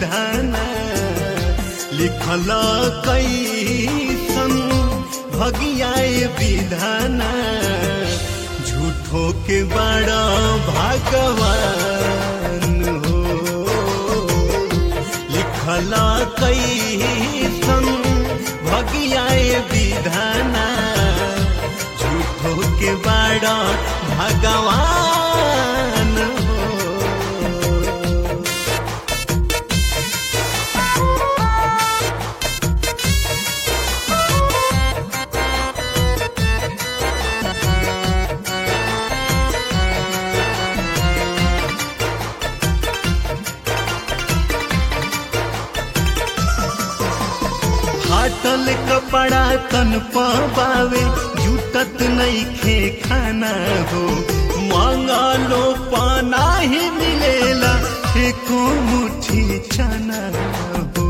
विधाना लिखल कैसन भगियाए विधाना झूठो के बड़ा भगवान हो लिखल कैसन भगियाए विधाना झूठो के बड़ा भगवान हो फाटल कपड़ा तन पावे जुटत नहीं खे खाना हो मांगलो पाना ही मिलेला एको मुट्ठी चना हो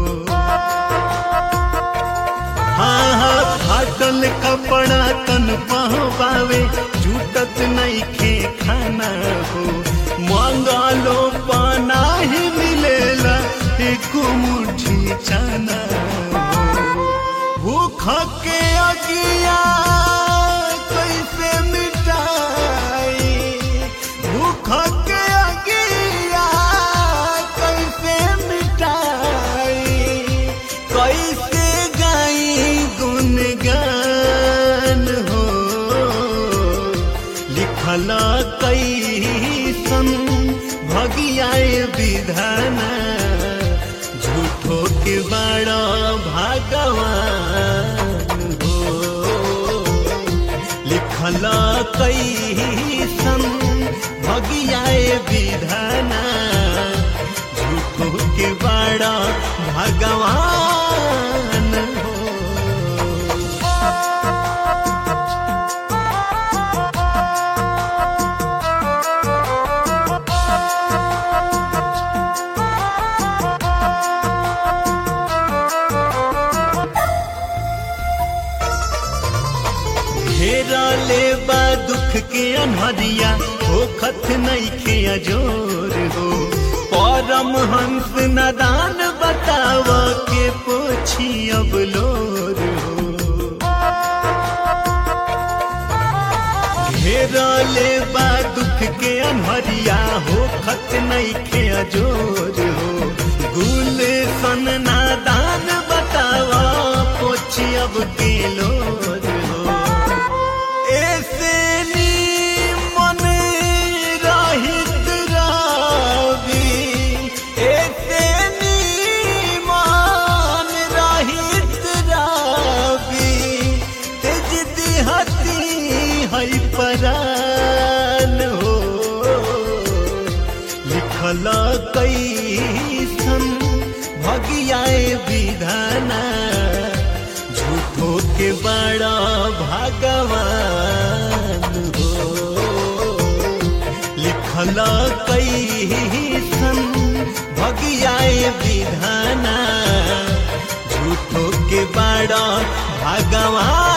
हाँ हाँ फाटल कपड़ा तन पावे जुटत नहीं खे खाना हो मांगलो पाना ही मिलेला एको मुट्ठी चना हो भूख के अगिया कैसे मिटाई भूख के अगिया कैसे मिटाई कैसे गाई गुनगान हो लिखल कैसन भगियाए विधाना झूठो के बड़ा भगवान हो लिखल कैसन भगियाए विधाना झूठो के बड़ा भगवान हो घेरा ले बा दुख के अनहरिया हो खत नहीं खे अजोर हो परम हंस नदान बताव के पोछी अब लोर हो घेरा ले बा दुख के अनहरिया हो खत नहीं खे अजोर हो गुल सन नादान बतावा पोछी अब के लोर हो ऐसे मन रहित रावी ऐसे मन रहित रावी तेज दिहती है परान हो लिखल कैसन भगियाए विधाना झूठो के बड़ा भगवान हो लिखल कैसन भगियाए विधाना झूठो के बड़ा भगवान